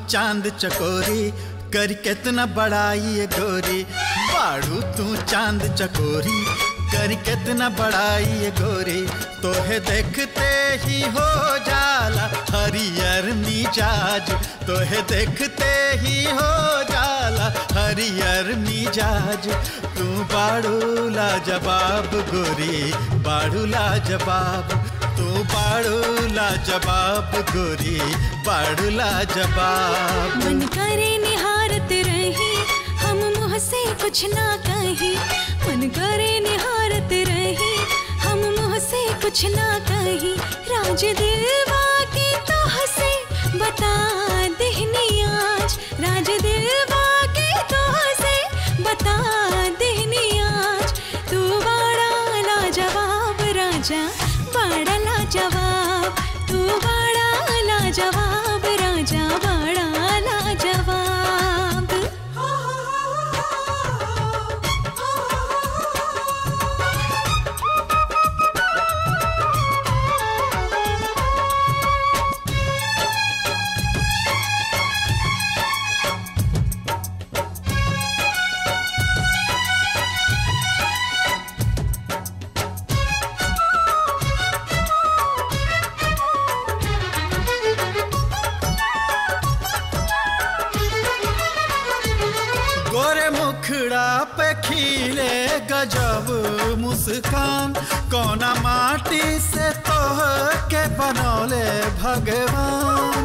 चांद चकोरी कर कितना बड़ाई ये गोरी बाड़ू तू चांद चकोरी कर कितना बड़ाई ये गोरी तोहे देखते ही हो जाला हरियर मिजाज तोहे देखते ही हो जाला हरियर मिजाज तू बाड़ू लाजवाब गोरी बाड़ू लाजवाब तू बाड़ू लाजवाब गोरी बाड़ू लाजवाब मन करे निहारत रही हम मुँह से कुछ ना कही मन करे निहारत रही हम मुँह से कुछ ना कही राज दिलवा के तो हसे बता देहनी आज राज दिलवा के तो हसे बता देहनी आज तू बड़ा लाजवाब राजा बड़ा लाजवाब तू बड़ा लाजवाब राजा बड़ा लाजवाब गोरे मुखड़ा पे खिले गजब मुस्कान कोना माटी से तोह के बनौले भगवान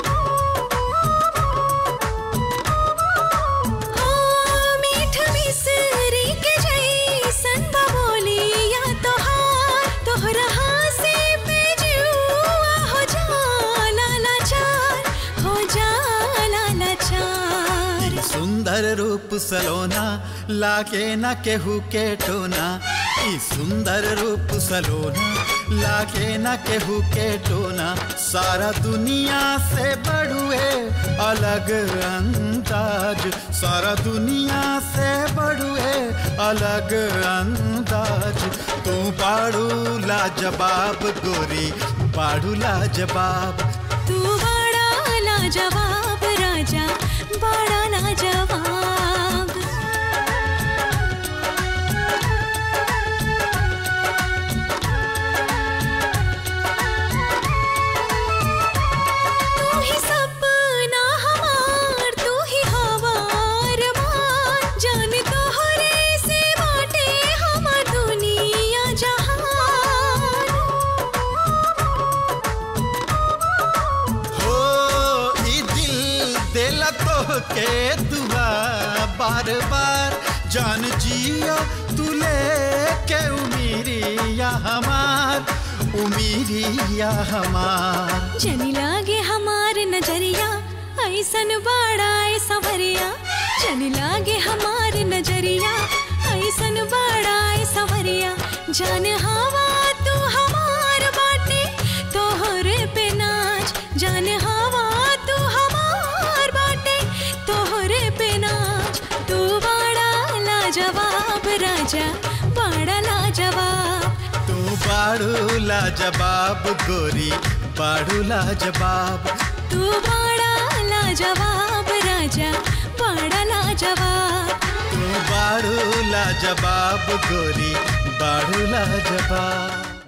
ओ मीठ मिसरी के जैसन बबोलिया तोहार तोहरा से पे जुआ हो जाला लाचार हो जाला लाचार ई सुंदर रूप सलोना लाके न केहू के टोना ई सुंदर रूप सलोना लाके न केहू के टोना सारा दुनिया से बड़ुए अलग अंदाज सारा दुनिया से बड़ुए अलग अंदाज तू बाड़ू लाजवाब गोरी बाड़ू लाजवाब तू बड़ा लाजवाब राजा बड़ा लाजवाब तू ही सपना हमार तू ही हवार मार जान तोहरे से बाटे हमार दुनिया जहान हो ई दिल दिल तो के दुआ बार बार जान जिया तू लेके उमीरिया हमार उमीरिया हमार जनी लागे हमार नजरिया ऐसन बड़ा सवरिया जनी लागे हमार नजरिया ऐसन बड़ा सवरिया जान हवा तू हमार बाटे तोहरे पे नाच जान हवा तू हमार बाटे तोहरे पे नाच तू बड़ा लाजवाब राजा बड़ा लाजवाब तू बाड़ू लाजवाब गोरी बाड़ू लाजवाब तू बड़ा लाजवाब राजा बड़ा लाजवाब तू बाड़ू लाजवाब गोरी बाड़ू लाजवाब